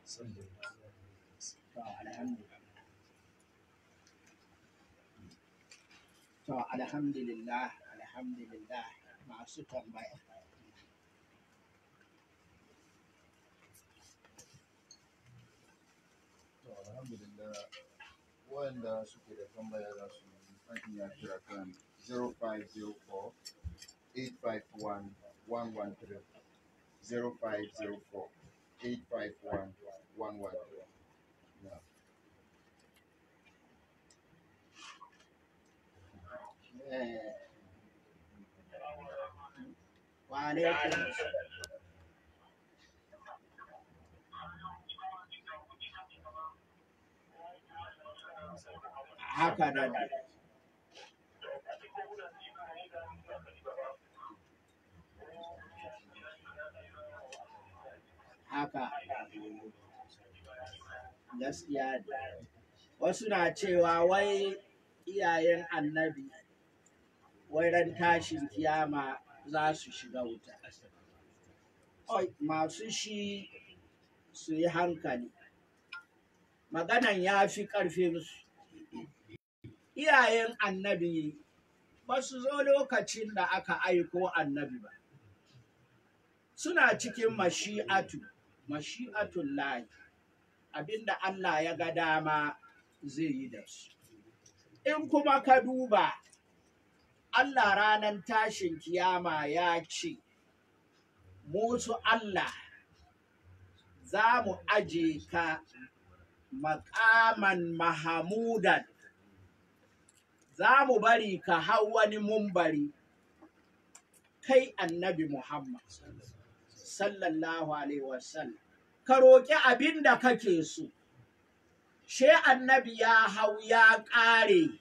to alhamdulillah to alhamdulillah alhamdulillah masu tambaya To alhamdulillah wanda suke da tambaya za su an iya kira kan 0504 851 113 0504 851 113 Yeah. eh wa alaikum haka nan haka gaskiya ne wasu na cewa wai iyayen annabi wai ran tashin kiyama za su shiga wuta Oi, masu shi su yi hankali maganan ya fi ƙarfinsu iyayen annabi ba su zo lokacin da aka aiko annabi ba suna cikin mashi'atu mashi'atun lahi abinda Allah ya ga dama zai yi da su in kuma ka duba Allah ranar tashin kiyama ya ce musu Allah za mu aje ka makaman mahamudan za mu bari ka hau wani mumbari kai annabi Muhammad sallallahu alaihi wasallam ka roƙi abin da kake so she annabi ya hau ya ƙare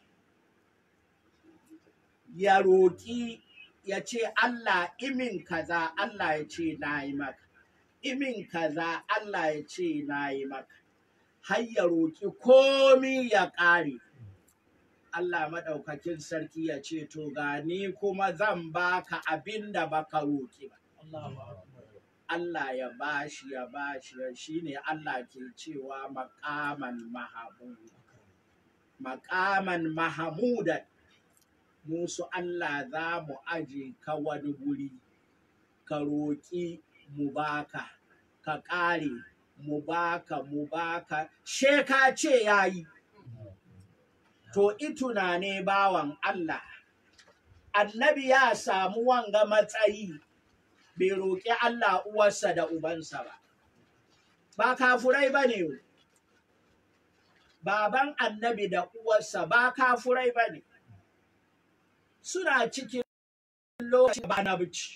ya roƙi ya ce Allah imin kaza Allah ya ce na yi maka imin kaza Allah ya ce na yi maka har ya roƙi komi ya ƙare Allah maɗaukakin sarki ya ce to gani kuma zan baka abin da baka roƙi ba Allah ya bashi ya bashi shi ne Allah ke cewa makaman mahamuda makaman mahamudan musu Allah za mu aje ka wani guri ka roƙi mu baka ka ƙare mu baka mu baka she ka ce yayi to ituna ne bawan Allah annabi ya samu wanga matsayi bai roƙi Allah uwarsa da ubansa ba ba kafurai ba ne baban annabi da uwarsa ba kafurai ba ne suna cikin lokacin ba na bici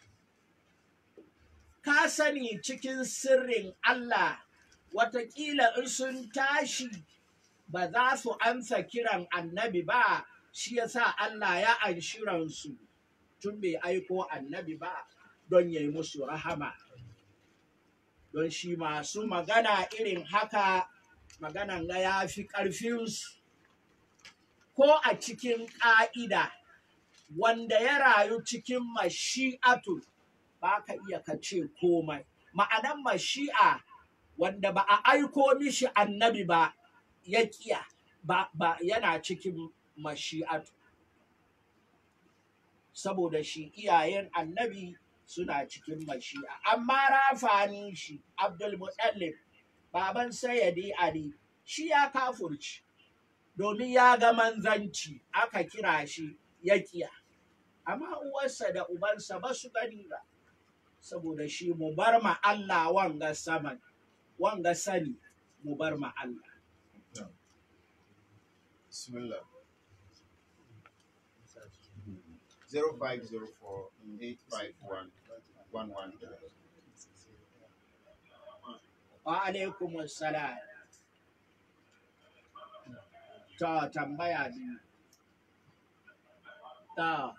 ka sani cikin sirrin Allah watakila in sun tashi ba za su amsa kiran annabi ba shi yasa Allah ya anshi ransu tun bai aiko annabi ba don ya yi musu rahama don shi masu magana irin haka maganan ga ya fi ƙarfinsu ko a cikin ƙa'ida wanda ya rayu cikin mashi'atu ba ka iya ka ce komai ma'anan mashi'a wanda ba a aiko mishi annabi ba ya kiya ba, ba yana cikin mashi'atu saboda shi iyayen annabi suna cikin mashi'a amma rafanin shi abdul mutallib baban sayyadi ali shi ya kafurci domin ya ga manzanci aka kira shi ya kiya amma uwarsa da ubansa ba su gani ba saboda shi mu bar ma Allah wanga saman wanga sani mu bar ma Allah Bismillah. 0504 851 113. wa alaikum assalam ta tambaya biyu ta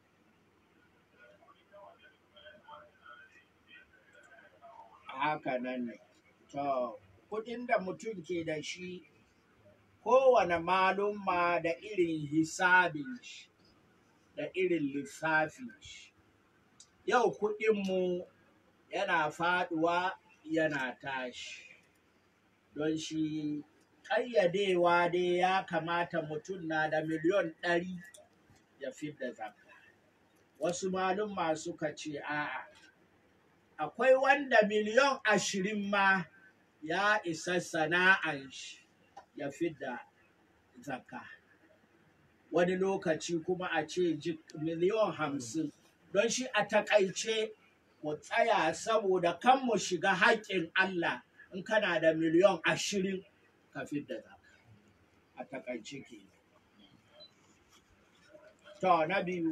haka nan ne to kudin da mutum ke da shi kowane malumma da irin hisabin shi da irin lissafin shi yau kudinmu yana faduwa yana tashi don shi ƙayyadewa dai ya kamata mutum na da miliyon ɗari ya fidda zakka wasu malumma suka ce a'a akwai wanda miliyon ashirin ma ya isa sana'an shi ya fidda zakka wani lokaci kuma a ce ji- miliyon hamsin don shi a takaice mu tsaya saboda kan mu shiga haƙƙin Allah in kana da miliyon ashirin ka fidda zakka a takaice ke to na biyu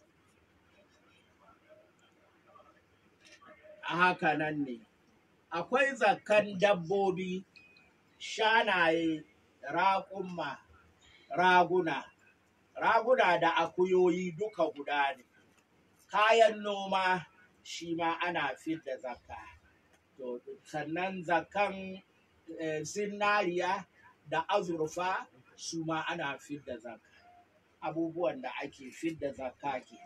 a haka nan ne akwai zakkan dabbobi shanaye raƙumma raguna raguna da akuyoyi duka guda ne kayan noma shi ma ana fidda zakka to sannan zakkan eh, zinariya da azurfa su ma ana fidda zakka abubuwan da ake fidda zakka ke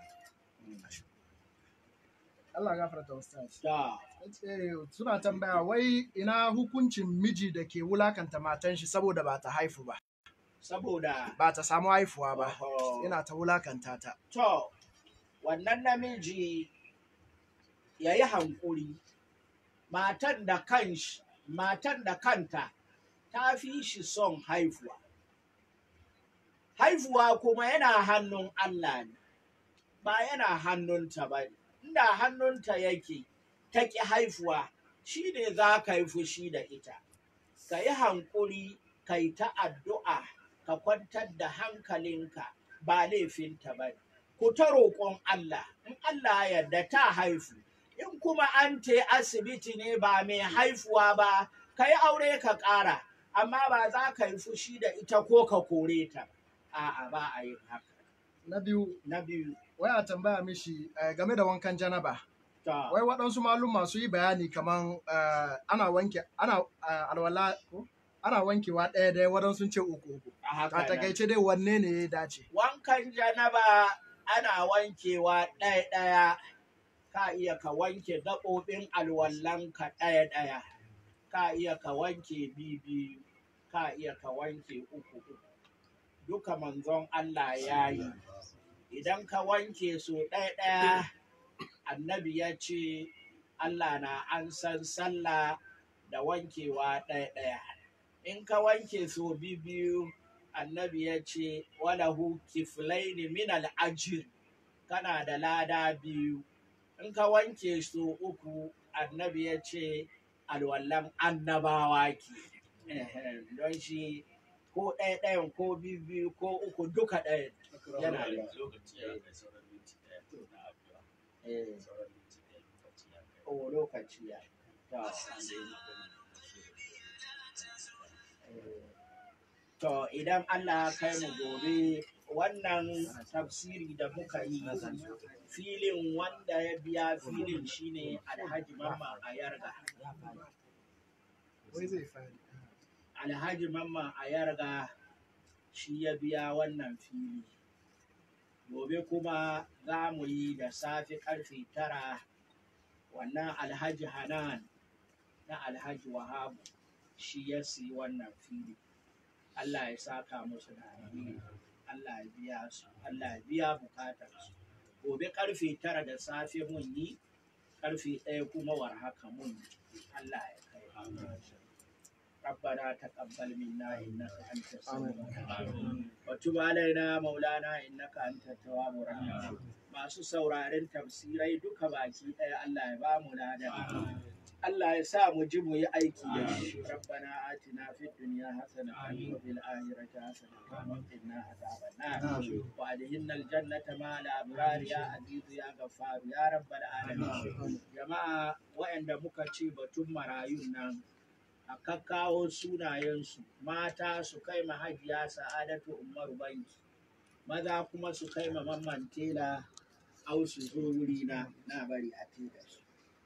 Allah gafarta ustaz. da Eh, Suna tambaya wai ina hukuncin miji da ke wulakanta matan shi saboda ba ta haifu ba, saboda ba ta samu haifuwa ba, Oho. ina ta wulakanta ta. To, wannan namiji ya yi hankuri, matan da kanshi, matan da kanta ta fi shi son haifuwa. Haifuwa kuma yana hannun Allah ne, ba yana hannunta ba ne. Inda hannunta yake, ta ƙi haifuwa, shi ne za ka yi fushi da ita. Ka yi hankuri, ka yi ta addu'a, ka kwantar da hankalinka, ba laifinta ba ne. ku ta roƙon Allah, in Allah ya yarda ta haifu, in kuma an te asibiti ne ba mai haifuwa ba, ka yi aure ka ƙara, amma ba za ka yi fushi da ita ko ka kore ta. A'a ba a yin haka. Na biyu, Na biyu, wai a tambaya mishi eh, game da wankan janaba. ta Wai waɗansu malum masu yi bayani kaman eh, ana wanke, ana eh, alwala ko? Ana wankewa ɗaya ɗaya waɗansu sun ce uku uku. a haka A nan. takaice dai wanne ne ya dace? Wankan janaba ana wankewa ɗaya-ɗaya, ka iya ka wanke gaɓoɓin alwallanka ɗaya-ɗaya, ka iya ka wanke biyu ka iya ka wanke uku uku. Duka manzon Allah ya yi, idan ka wanke so ɗaya-ɗaya, annabi ya ce Allah na an san sallah da wankewa ɗaya-ɗaya. In ka wanke so biyu annabi ya ce walahu kiflaini min al'ajir kana da lada biyu in ka wanke su uku annabi ya ce alwallan annabawa ke Ehem, don shi ko ɗaya ɗayan ko biyu biyu ko uku duka ɗaya yana da eh, o lokaci ya ta eh, To idan Allah ya kai mu gobe wannan tafsiri da muka yi filin wanda ya biya filin shine Alhaji Mamman a Yarga. Wai zai fari. Alhaji Mamman a Yarga shi ya biya wannan fili gobe kuma za mu yi da safe karfe tara wannan alhaji hanan na alhaji wahabu shi ya siyi wannan fili allah ya saka musu da alheri allah ya biya su allah ya biya bukatar su gobe karfe tara da safe mun yi karfe ɗaya kuma war haka mun yi allah ya kai ربنا تقبل منا انك انت السميع العليم وتب علينا مولانا انك انت التواب الرحيم masu sauraren tafsirai duka baki ɗaya Allah ya ba mu ladan Allah ya sa mu ji mu yi aiki da shi rabbana atina fid dunya hasanatan wa fil akhirati hasanatan wa qina adhaban nar wa adkhilna al jannata ma al abrar ya aziz ya ghaffar ya rabbal alamin jama'a waɗanda muka ce batun marayun nan a kakkawo sunayensu mata su kai ma hajiya sa'adatu umaru banki maza kuma su kai ma mamman tela au su zo wuri na na bari a tela su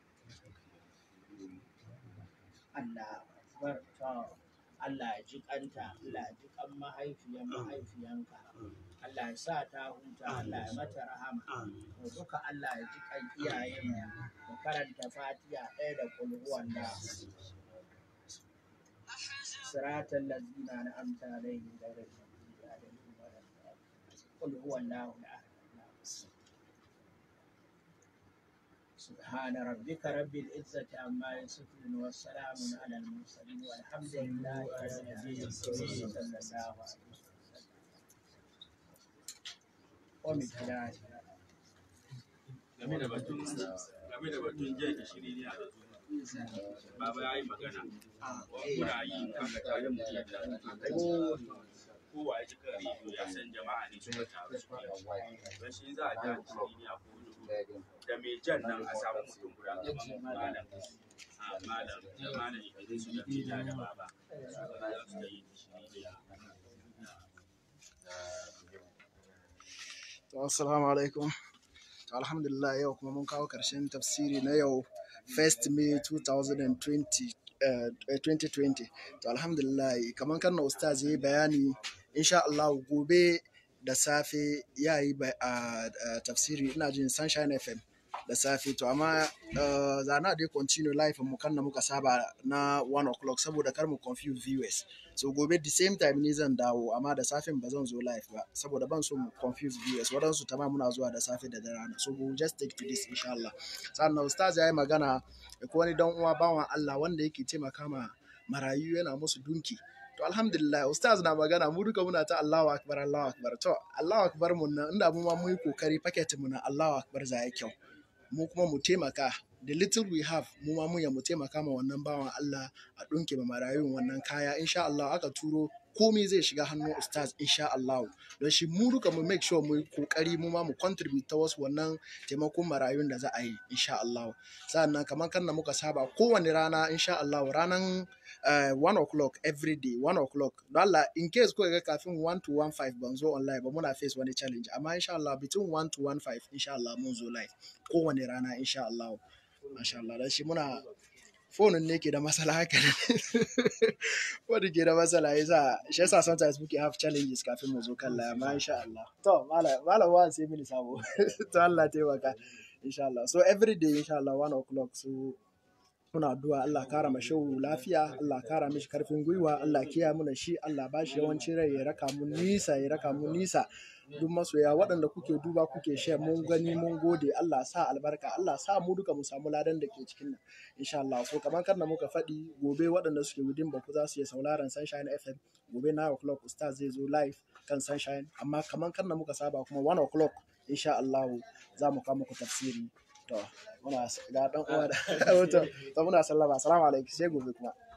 Allah akbar to Allah ya ji kanta Allah ya ji kan mahaifiyan mahaifiyanka Allah ya sa ta huta Allah ya mata rahama to duka Allah ya ji kan iyayen mu karanta fatiha ɗaya da kulhuwan da صراط الذين أنعمت عليهم غير المغضوب عليهم ولا الضالين قل هو الله أحد سبحان ربك رب العزة عما يصفون والسلام على المرسلين والحمد لله رب العالمين صلى الله عليه وسلم ومقداره game da batun game da batun jan gishiri ne a baba ya yi magana muna yi kan da tare mu da kowa ya ji kan rediyo ya san jama'a ne suka taru suke don shi za a ja gishiri ne a kowane da mai jan nan a samu mutum guda gaban malam a malam da malam ya su da mai da baba za su da yi gishiri ne To, Assalamu alaikum. To, Alhamdulillah yau kuma mun kawo ƙarshen tafsiri na yau 1st May 2020. eh, 2020 to alhamdulillah kamar kan na ustaz ya yi bayani insha Allah gobe da safe ya yi ba- a a tafsiri ina jin sunshine fm da safe to amma uh, zana dai continue live mu kan na muka saba na 1 o'clock saboda kar mu confuse viewers so gobe the same time ni zan dawo amma da safen ba zan zo live ba saboda ban so mu confuse viewers waɗansu tama muna zuwa da safe da rana so we'll just take to this insha Allah sannan ustaz ya yi magana da ko wani dan uwa bawan Allah wanda yake taimaka ma marayu yana musu dunki to alhamdulillah ustaz na magana mu duka muna ta Allahu akbar Allahu akbar to Allahu akbar mun nan inda mu ma mu yi kokari packet mu na Allahu akbar za ya kyau mu kuma mu taimaka the little we have mu ma mun ya mu taimaka ma wannan bawan Allah a dunke ma marayun wannan kaya insha Allah aka turo komai zai shiga hannun ustaz insha Allah don shi mu duka mu make sure mu yi kokari mu ma mu contribute ta wasu wannan taimakon marayun da za a yi insha Allah sa'annan kamar kan da muka saba kowane rana insha Allah ranan uh, 1 o'clock every day 1 o'clock don Allah in case ko ga kafin 1 to 15 ban zo online ba muna face wani challenge amma insha Allah between 1 to 15 insha Allah mun zo live kowane rana insha Allah masha Allah dan shi muna fonin ne ke da matsala haka ne wanda ke da matsala yasa shi yasa sometimes muke have challenges kafin mu zo kan live amma insha Allah to malam malam wa sai mini sabo to Allah taimaka insha Allah so every day insha Allah 1 o'clock so muna addu'a Allah kara ma shehu lafiya Allah kara mishi karfin gwiwa Allah kiya muna shi Allah ba shi yawancin rai ya raka mu nisa ya raka mu nisa duk masoya waɗanda kuke duba kuke share mun gani mun gode Allah sa albarka Allah sa mu duka mu samu ladan da ke cikin nan insha Allah so kamar kan da muka faɗi gobe waɗanda suke within baku za su iya sauraron Sunshine FM gobe 9 o'clock ustaz zai zo live kan Sunshine amma kamar kan da muka saba kuma 1 o'clock insha Allah za mu kawo muku tafsiri to muna ga dan uwa da to to muna sallama assalamu alaikum sai gobe kuma